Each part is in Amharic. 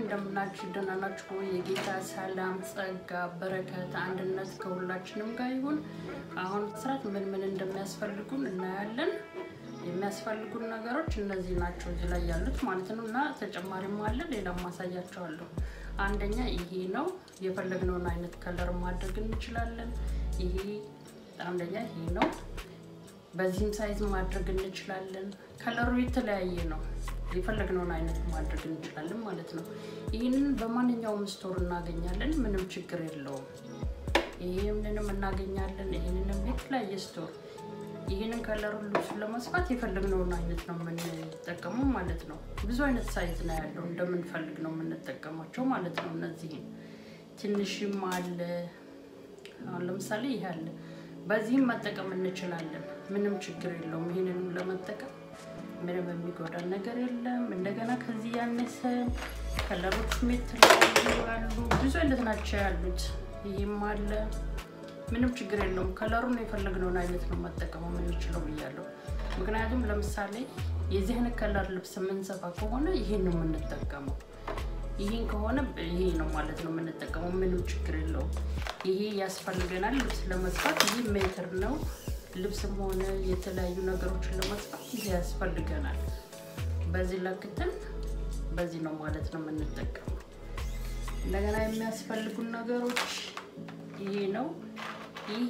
እንደምናችሁ ደህና ናችሁ ወይ? የጌታ ሰላም፣ ጸጋ፣ በረከት፣ አንድነት ከሁላችንም ጋር ይሁን። አሁን ስራት ምን ምን እንደሚያስፈልጉን እናያለን። የሚያስፈልጉን ነገሮች እነዚህ ናቸው እዚህ ላይ ያሉት ማለት ነው እና ተጨማሪም አለ ሌላም ማሳያቸዋለሁ። አንደኛ ይሄ ነው። የፈለግነውን አይነት ከለር ማድረግ እንችላለን። ይሄ አንደኛ ይሄ ነው። በዚህም ሳይዝ ማድረግ እንችላለን። ከለሩ የተለያየ ነው። የፈለግነውን አይነት ማድረግ እንችላለን ማለት ነው። ይህንን በማንኛውም ስቶር እናገኛለን። ምንም ችግር የለውም። ይህንንም እናገኛለን። ይህንንም የተለያየ ስቶር ይህንን ከለሩ ልብሱን ለመስፋት የፈለግነውን አይነት ነው የምንጠቀመው ማለት ነው። ብዙ አይነት ሳይዝ ነው ያለው። እንደምንፈልግ ነው የምንጠቀማቸው ማለት ነው። እነዚህም ትንሽም አለ። አሁን ለምሳሌ ይሄ አለ። በዚህም መጠቀም እንችላለን። ምንም ችግር የለውም። ይህንንም ለመጠቀም ምንም የሚጎዳ ነገር የለም። እንደገና ከዚህ ያነሰ ከለሮችም የተለያዩ አሉ። ብዙ አይነት ናቸው ያሉት። ይህም አለ። ምንም ችግር የለውም። ከለሩን የፈለግነውን አይነት ነው መጠቀም የምንችለው ብያለሁ። ምክንያቱም ለምሳሌ የዚህ አይነት ከለር ልብስ የምንሰፋ ከሆነ ይሄን ነው የምንጠቀመው። ይህን ከሆነ ይሄ ነው ማለት ነው የምንጠቀመው። ምንም ችግር የለውም። ይሄ ያስፈልገናል ልብስ ለመስፋት። ይህ ሜትር ነው። ልብስም ሆነ የተለያዩ ነገሮችን ለመስፋት ይሄ ያስፈልገናል። በዚህ ለክተን በዚህ ነው ማለት ነው የምንጠቀመው። እንደገና የሚያስፈልጉን ነገሮች ይሄ ነው። ይሄ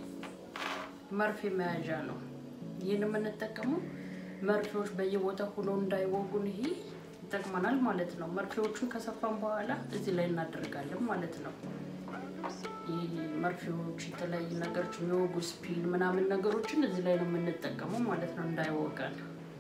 መርፌ መያዣ ነው። ይህን የምንጠቀመው መርፌዎች በየቦታ ሆኖ እንዳይወጉን ይሄ ይጠቅመናል ማለት ነው። መርፌዎቹን ከሰፋን በኋላ እዚህ ላይ እናደርጋለን ማለት ነው። ይህ መርፌዎች የተለያዩ ነገሮች የሚወጉ ስፒል ምናምን ነገሮችን እዚህ ላይ ነው የምንጠቀመው ማለት ነው እንዳይወጋን።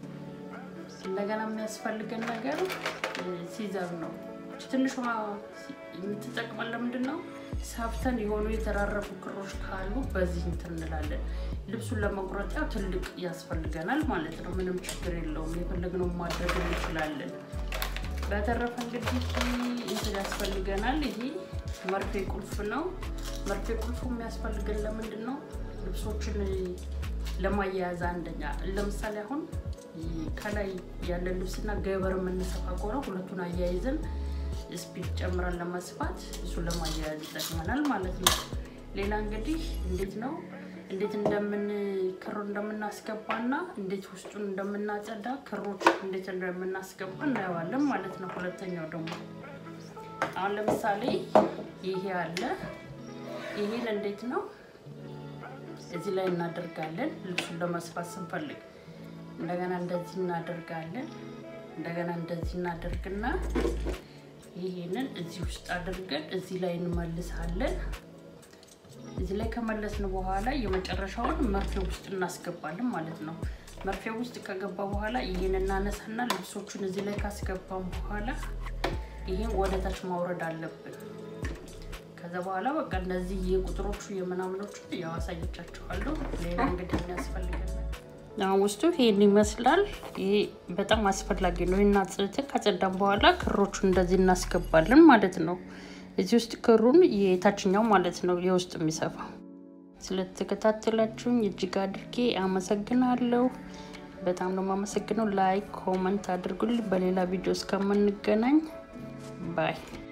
እንደገና የሚያስፈልገን ነገር ሲዘር ነው። ትንሿ የምትጠቅመን ለምንድን ነው? ሳፍተን የሆኑ የተራረፉ ክሮች ካሉ በዚህ እንትን እንላለን። ልብሱን ለመቁረጥ ያው ትልቅ ያስፈልገናል ማለት ነው። ምንም ችግር የለውም። የፈለግነውን ማድረግ እንችላለን። በተረፈ እንግዲህ እንትን ያስፈልገናል። ይሄ መርፌ ቁልፍ ነው። መርፌ ቁልፉ የሚያስፈልገን ለምንድን ነው? ልብሶችን ለማያያዝ አንደኛ፣ ለምሳሌ አሁን ከላይ ያለ ልብስና ገበር የምንሰፋ ከሆነ ሁለቱን አያይዘን ስፒድ ጨምረን ለመስፋት እሱን ለማያያዝ ይጠቅመናል ማለት ነው። ሌላ እንግዲህ እንዴት ነው እንዴት እንደምን ክር እንደምናስገባና እንዴት ውስጡን እንደምናጸዳ ክሮች እንዴት እንደምናስገባ እናየዋለን ማለት ነው። ሁለተኛው ደግሞ አሁን ለምሳሌ ይሄ አለ። ይሄን እንዴት ነው እዚህ ላይ እናደርጋለን ልብሱን ለመስፋት ስንፈልግ እንደገና እንደዚህ እናደርጋለን። እንደገና እንደዚህ እናደርግና ይሄንን እዚህ ውስጥ አድርገን እዚህ ላይ እንመልሳለን። እዚህ ላይ ከመለስን በኋላ የመጨረሻውን መርፌ ውስጥ እናስገባለን ማለት ነው። መርፌ ውስጥ ከገባ በኋላ ይህን እናነሳና ልብሶቹን እዚህ ላይ ካስገባን በኋላ ይህን ወደ ታች ማውረድ አለብን። ከዛ በኋላ በቃ እነዚህ የቁጥሮቹ የምናምኖቹ ያው አሳየቻችኋለሁ። ሌላ እንግዲህ የሚያስፈልገን አሁን ውስጡ ይሄን ይመስላል። ይሄ በጣም አስፈላጊ ነው። ይህን አጽድተን ካጸዳን በኋላ ክሮቹን እንደዚህ እናስገባለን ማለት ነው። እዚህ ውስጥ ክሩን የታችኛው ማለት ነው የውስጥ የሚሰፋው። ስለተከታተላችሁኝ እጅግ አድርጌ አመሰግናለሁ። በጣም ነው የማመሰግነው። ላይክ ኮመንት አድርጉልኝ። በሌላ ቪዲዮ እስከምንገናኝ ባይ